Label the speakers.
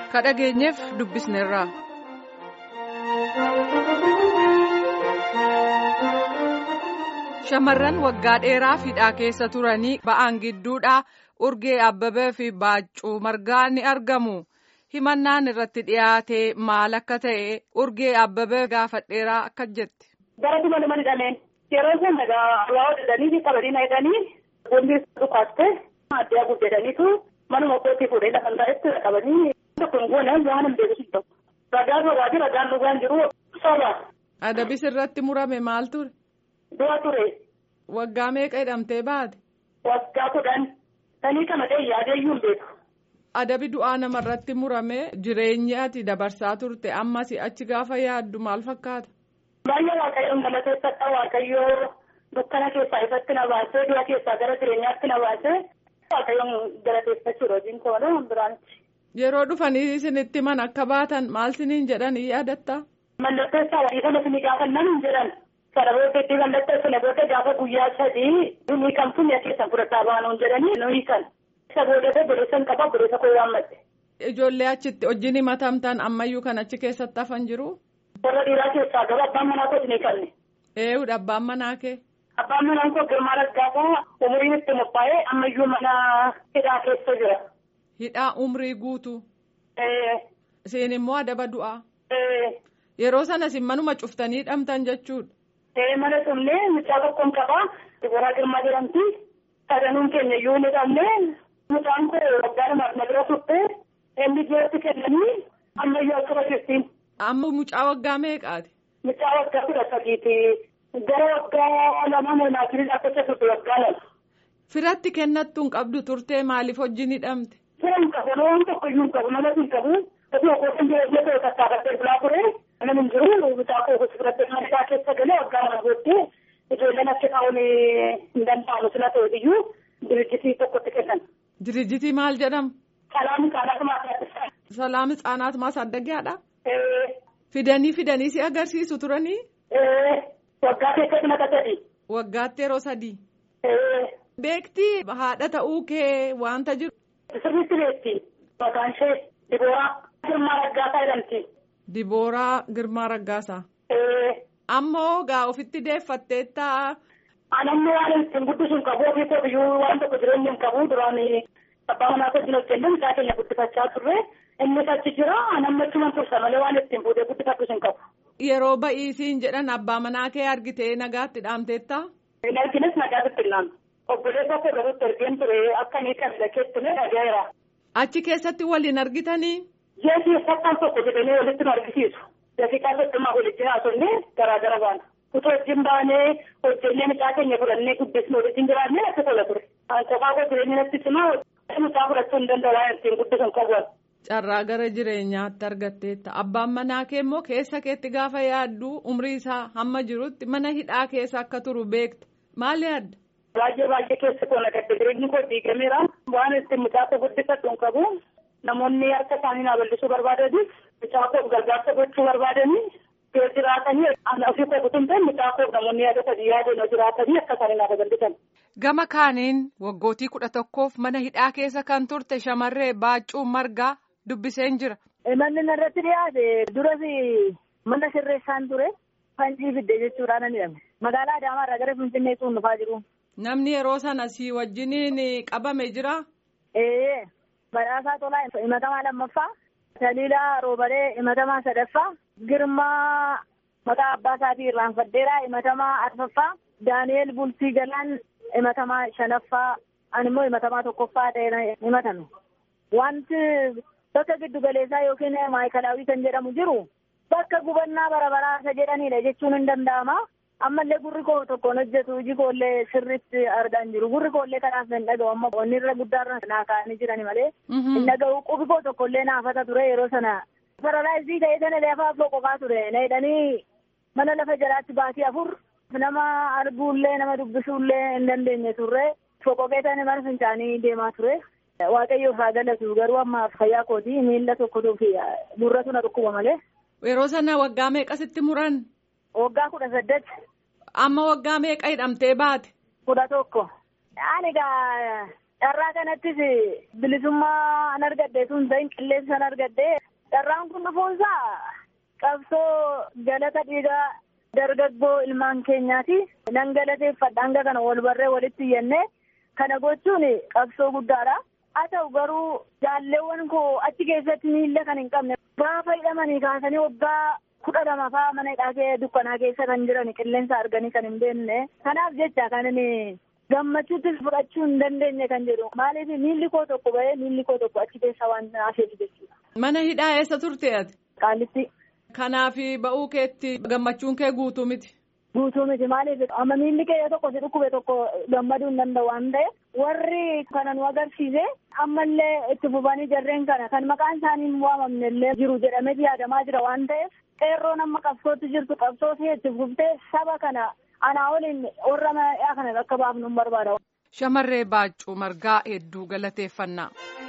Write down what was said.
Speaker 1: ka dhageenyeef dubbisneerra. Shamarran waggaa dheeraa hidhaa keessa turanii ba'an gidduudhaa urgee abbabee fi baaccuu margaa ni argamu. Himannaan irratti dhiyaate maal akka ta'e urgee abbabee gaafadheeraa akka jetti.
Speaker 2: Gara dhuma nama hidhameen yeroo sana egaa waa hodhanii qabanii na hidhanii boonni dhukaaste addaa guddataniitu manuma kootii fuudhee lafa taa'etti qabanii tokko hin goone waan hin beeku tokko. Ragaan rogaa fi ragaan dhugaan jiru soba.
Speaker 1: Adabis irratti murame maal ture?
Speaker 2: Du'a ture.
Speaker 1: Waggaa meeqa hidhamtee baate?
Speaker 2: Waggaa kudhan. Sanii kana ta'e yaadeeyyuu hin beeku.
Speaker 1: Adabi du'aa namarratti murame jireenya ati dabarsaa turte ammas achi gaafa yaaddu maal fakkaata?
Speaker 2: Baay'ee waaqayyoon galateeffadha waaqayyoo dukkana keessaa ifatti na baasee du'a keessaa gara jireenyaatti na baasee waaqayyoon galateeffachuudha hojiin koodha biraanitti.
Speaker 1: Yeroo dhufanii isinitti man akka baatan maal siniin jedhan yaadatta?
Speaker 2: Mallattoo isaa walii kana isinii gaafannan hin jedhan. Kana booddee mallattoo sana booda gaafa guyyaa sadii ni kamtu mi'a keessan fudhataa baanuun jedhanii nuyi kan. Isa booda godheessan qaba godheessa koo waammadhe.
Speaker 1: Ijoollee achitti wajjin himatamtan ammayyuu kan achi keessatti hafan jiru?
Speaker 2: Warra dhiiraa keessaa gara abbaan manaa kooti ni qabne.
Speaker 1: Eeyyudha abbaan manaa kee?
Speaker 2: Abbaan manaa koo Girmaa Raggaasaa umuriin itti mophaa'ee ammayyuu mana hidhaa keessa jira.
Speaker 1: Hidhaa umrii guutu. Siin immoo adaba du'aa. Yeroo sana isin manuma cuftanii hidhamtan jechuudha.
Speaker 2: Mana cufnee mucaa tokkoon qabaa. Diboraa Girmaa jedhamti. Sadanuun keenya iyyuu ni dhabnee. Mucaan koo waggaa lamaaf na bira turte. Inni ijoolleetti kennanii ammayyuu akkuma jirtiin.
Speaker 1: Amma mucaa waggaa meeqaati?
Speaker 2: Mucaa waggaa kudha sadiiti. Gara waggaa lama moonaatirii dhaabbachaa turte waggaa lama.
Speaker 1: Firatti kennattu hin qabdu turtee maaliif wajjin hidhamte?
Speaker 2: Fira hin qabu waan tokko iyyuu hin qabu nama hin qabu. Osoo kootiin jireenya ta'e tattaafatee bulaa ture. Nama hin jiru mucaa koo gosa fudhattee mana isaa keessa galee waggaa lama booddee ijoolleen achi kaa'uun hin danda'amu sila ta'e iyyuu dirjitii tokkotti kennan.
Speaker 1: Dirjitii maal jedhama?
Speaker 2: Salaam Hixaanaat Maasaaddisaa.
Speaker 1: Salaam Hixaanaat Maasaaddagiyaadha? Fidanii fidanii si agarsiisu turanii?
Speaker 2: Waggaa keessatti naqaa sadii.
Speaker 1: Waggaatti yeroo sadii. Beektii haadha ta'uu kee wanta jiru.
Speaker 2: Sirriitti beekti. Maqaan ishee Dibooraa Girmaa Raggaasaa jedhamti.
Speaker 1: Dibooraa Girmaa Raggaasaa. Ammoo gaa ofitti deeffattee ta'a.
Speaker 2: Anamni waan ittiin guddisuun qabu ofii koo biyyuu waan tokko jireenya hin qabu duraan abbaa manaa koo jiru hojjennu isaa keenya guddifachaa turre innis achi jira anamni achuman tursa malee waan ittiin fuudhee guddifachuu hin qabu.
Speaker 1: Yeroo ba'iisiin jedhan abbaa manaa kee argitee nagaatti dhaamteetta?
Speaker 2: Hin argines nagaatti hin Obboleessa koo garuutti ergeen ture akka inni kan dhageetti ni dhagaheera.
Speaker 1: Achi keessatti waliin argitanii?
Speaker 2: Jeesii fakkaan tokko jedhanii walitti nu argisiisu. Daqiiqaa soddomaa walitti haasofnee garaagara baana. Utuu wajjin baanee hojjennee mucaa keenya fudhannee guddisnee waliin jiraannee akka tola ture. Qofaa koo jireenya natti cimaa mucaa fudhachuu hin danda'u waan ittiin guddisan qabu.
Speaker 1: Carraa gara jireenyaatti argatteetta. Abbaan manaa kee immoo keessa keetti gaafa yaaddu umrii isaa hamma jirutti mana hidhaa keessa akka turu beekta. Maal yaadda?
Speaker 2: Baay'ee baay'ee keessa koo nagadde jireenyi koo diigameera. Waan ittiin mucaa koo guddifadhu hin qabu. Namoonni harka isaanii naa bal'isuu barbaadanis mucaa koo gargaarsa gochuu barbaadanii yoo jiraatanii ofii koo kutumteen mucaa koo namoonni yaada sadii yaadeen yoo jiraatanii akka isaanii naa bal'isan.
Speaker 1: Gama kaaniin waggootii kudha tokkoof mana hidhaa keessa kan turte shamarree Baaccuu Margaa dubbiseen jira.
Speaker 3: Manni irratti dhiyaate duras mana sirreessaan ture fanjii fidde jechuudhaan ni hidhame. Magaalaa Adaamaarraa gara Finfinneetti dhufaa jiru.
Speaker 1: Namni yeroo sana si wajjiniin qabame jira.
Speaker 3: Ee badhaasaa tolaa himatamaa lammaffaa Taliilaa Roobalee himatamaa sadaffaa Girmaa maqaa abbaa isaatii irraanfaddeeraa himatamaa arfaffaa Daani'eel Bultii Galaan himatamaa shanaffaa ani immoo himatamaa tokkoffaa ta'ee himatame. Wanti bakka giddu galeessaa yookiin maayikalaawii kan jedhamu jiru bakka gubannaa bara baraasa jedhanidha jechuun hin danda'ama. ammallee gurri koo tokkoon hojjetu hojii koollee sirriitti argaa hin jiru gurri koollee kanaaf hin dhaga'u amma onni irra guddaarra naa kaa'anii jirani malee hin dhaga'u qubi koo tokkollee naafata ture yeroo sana paralaayizii ta'ee sana lafaa afoo qofaa ture na hidhanii mana lafa jalaatti baatii afur nama arguullee nama dubbisuullee hin dandeenye turre foqoqee sana mana fincaanii deemaa ture waaqayyoof haa galatu garuu amma fayyaa kootii miila tokkotuu fi gurratu na dhukkuba malee.
Speaker 1: Yeroo sana waggaa meeqasitti muran?
Speaker 3: Waggaa kudha saddeet.
Speaker 1: Amma waggaa meeqa hidhamtee baate?
Speaker 3: Kudha tokko. Ani egaa Carraa kanattis bilisummaa an argadde sun ta'in qilleensa an argadde carraan kun dhufuunsaa qabsoo galata dhiigaa dargaggoo ilmaan keenyaati. Nan galateeffadha hanga kana wal barree walitti iyyannee kana gochuun qabsoo guddaadha. Haa ta'u garuu jaalleewwan koo achi keessatti miilla kan hin qabne gaafa hidhamanii kaasanii waggaa kudha lama fa'aa mana hidhaa dukkanaa keessa kan jiran qilleensa arganii kan hin beekne. Kanaaf jecha kan inni gammachuuttis fudhachuu hin dandeenye kan jedhu maaliif miilli koo tokko bahee miilli koo tokko achi keessa waan hafeef jechuudha.
Speaker 1: Mana hidhaa eessa turte ati?
Speaker 3: Qaallitti.
Speaker 1: Kanaaf ba'uu keetti gammachuun kee guutuu miti.
Speaker 3: Guutuu miti maaliif amma miilli kee tokko si dhukkube tokko gammaduu hin danda'u waan ta'eef warri kana nu agarsiise ammallee itti fufanii jarreen kana kan maqaan isaanii hin waamamne illee jiru jedhamee yaadamaa jira waan ta'eef qeerroon amma qabsootti jirtu qabsoo itti fuftee saba kana anaa waliin warra mana kana akka baafnu hin barbaada.
Speaker 1: Shamarree Baaccuu Margaa hedduu galateeffannaa.